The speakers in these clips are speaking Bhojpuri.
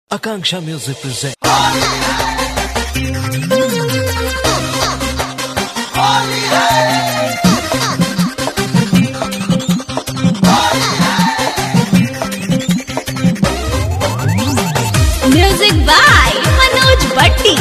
Akanksha Music presents. Music by Manoj Bhatti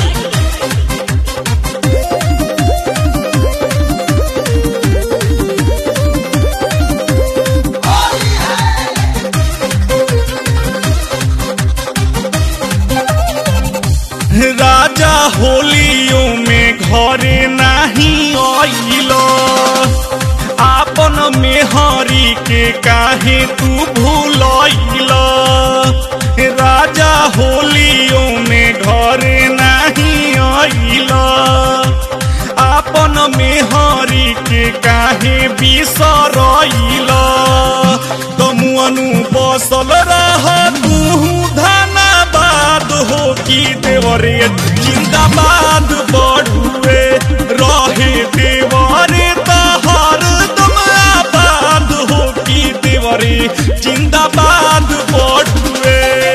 राजा होलियो में घरे नहीं आइल आपन मेहरी के काहे तू भूलैल राजा होलियो में घरे नहीं आइल आपन मेहरी के काहे बिसरैल तमुअनु बसल रह तू धनाबाद हो की देवरे जिंदाबाद बढ़ुए रहे देवरे तहर तुम आबाद हो की देवरे जिंदाबाद बढ़ुए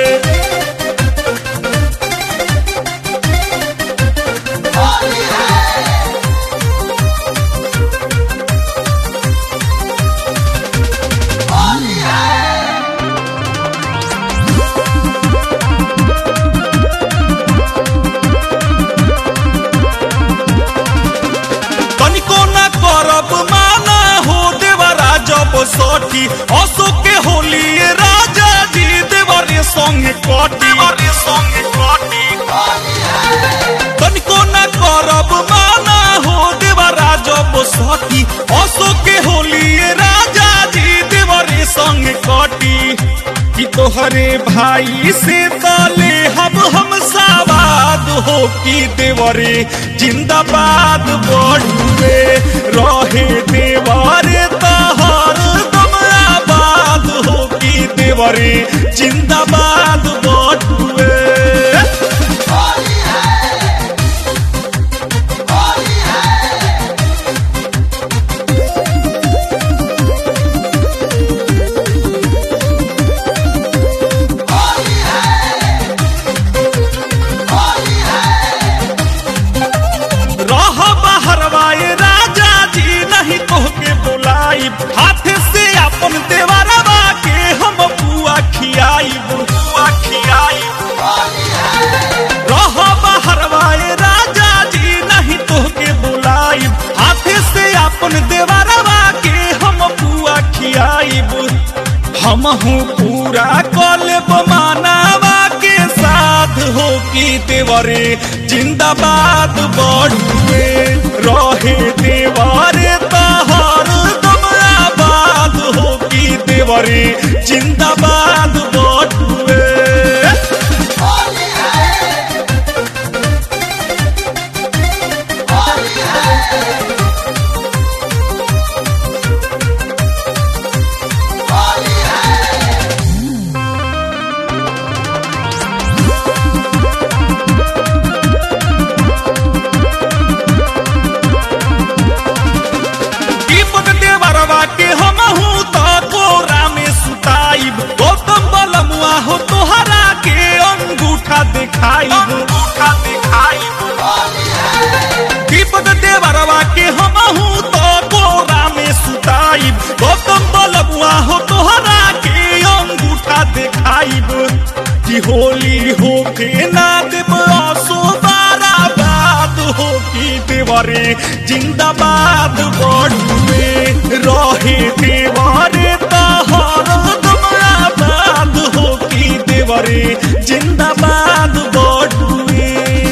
तनिको न करब माना हो देवरा जब सठी अशोक के होली राजा जी देवरे संगे कटी देवरे संगे कटी तनिको न करब माना हो देवरा जब सठी अशोक के होली राजा जी देवरे संगे कटी कि तोहरे भाई से तले हम हम साबाद हो कि देवरे जिंदाबाद बढ़ुए रहे देवरे तहर तुम आबाद हो कि देवरे जिंदाबाद बढ़ुए रह बहरवाए राजा जी नहीं तोहके बुलाई हाथ से अपन देवरवा के हम बुआ खियाई बुआ खियाई रह बहरवाए राजा जी नहीं तोहके बुलाई हाथ से अपन देवरवा के हम बुआ खियाई हम हूँ पूरा कलब मानावा के साथ हो की देवरे जिंदाबाद बढ़ुए रहे देवरे तहर तुम आबाद हो की देवरे जिंदाबाद बढ़ुए कीपक देवरवा के हम हूँ तो कोरा में सुताइब गौतम बलमुआ हो तोहरा के अंगूठा दिखाई अंगूठा दिखाई दीपक देवरवा के हम हूँ तो कोरा में सुताइब गौतम बलमुआ हो तोहरा के अंगूठा दिखाइब कि होली हो के ना देव असो बारा बात हो की देवरे जिंदाबाद बढ़ुए रहे देवरे तहर तुम आबाद हो की देवरे जिंदाबाद बढ़ुए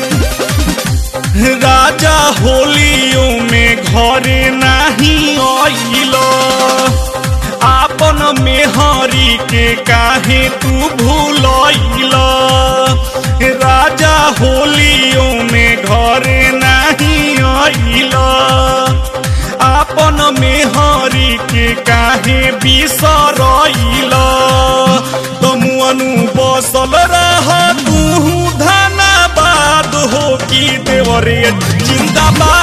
राजा होलियो में घरे नहीं आइल आपन मेहरी के काहे तू भूलैल राजा होलियो में घरे नहीं आइल आपन मेहरी के काहे बिसरैल तमुअनु बसल रह तू धनाबाद हो की देवरे जिंदाबाद